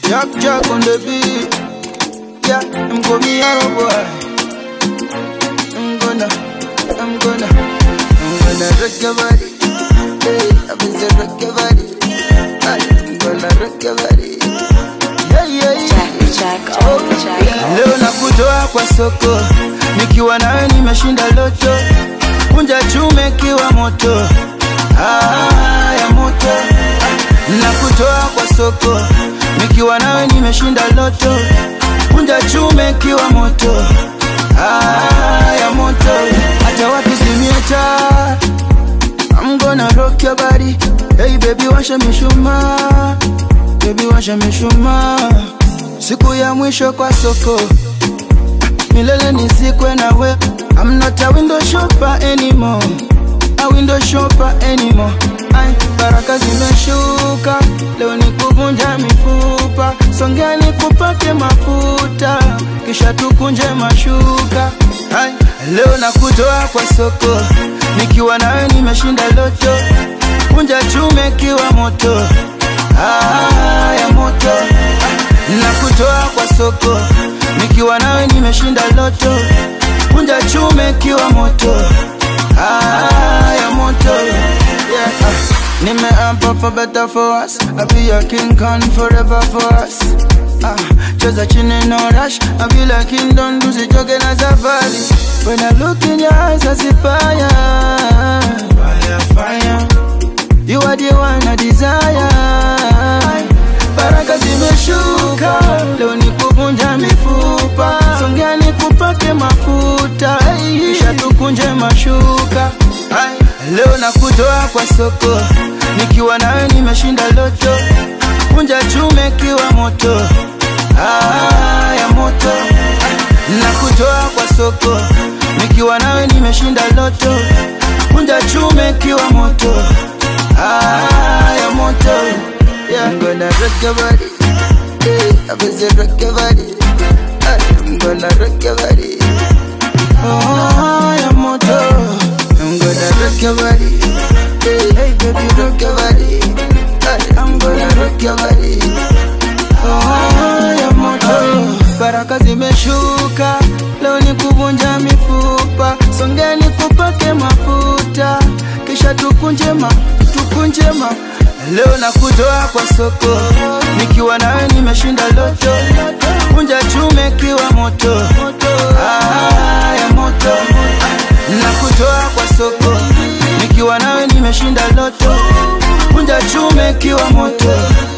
Jack Jack on the beat. Yeah, I'm gonna be a boy. I'm gonna, I'm gonna, I'm gonna rock your body. Hey, I'm gonna rock your body. I'm gonna rock your body. Yeah, yeah, yeah. Jack, Jack, Oh, Jack, Jack. Leo nakutoa kwa soko, nikiwa nawe nimeshinda loto, kunja chume kiwa moto, ah, ya moto. Nakutoa kwa soko, nikiwa nawe nimeshinda loto, kunja chume kiwa moto, ah, ya moto. Hata wakizimia taa, I'm gonna rock your body. Hey baby, washa mishumaa, baby washa mishumaa. Siku ya mwisho kwa soko, milele nisikwe nawe. I'm not a window shopper anymore, a window shopper anymore. Ay, baraka zimeshuka leo, ni kuvunja mifupa. Songea nikupake mafuta, kisha tukunje mashuka. Ay, leo nakutoa kwa soko, nikiwa nawe nimeshinda loto, kunja chume kiwa moto, ah, ya moto nakutoa kwa soko, nikiwa nawe nimeshinda loto, kunja chume kiwa moto, ah, ya moto yeah. ah. Nimeapa for better for us, I be your king Khan forever for us. Ah, cheza chini no rush, I be like kingdom tusichoke na safari. When I look in your eyes, I see fire, fire, fire. You are the one I desire. Baraka zimeshuka leo, ni kuvunja mifupa. Songea nikupake mafuta, kisha tukunje mashuka. Ay, Leo nakutoa kwa soko, nikiwa nawe nimeshinda loto, kunja chume kiwa moto, ah, ya moto. Nakutoa kwa soko, nikiwa nawe nimeshinda loto, kunja chume kiwa moto, ah, ya moto. Yeah, I'm gonna rock your body. Yeah, I'm gonna rock your body. I'm gonna rock your body. Oh, ya moto. I'm gonna rock your body. Hey, baby, rock your body. I'm gonna rock your body. Oh, ya moto. Baraka zimeshuka leo, ni kuvunja mifupa. Songea nikupake mafuta, kisha tukunje ma, tukunje ma. Leo nakutoa kwa soko, nikiwa nawe nimeshinda loto, kunja chume kiwa moto, ah, ya moto. Nakutoa kwa soko, nikiwa nawe nimeshinda loto, kunja chume kiwa moto,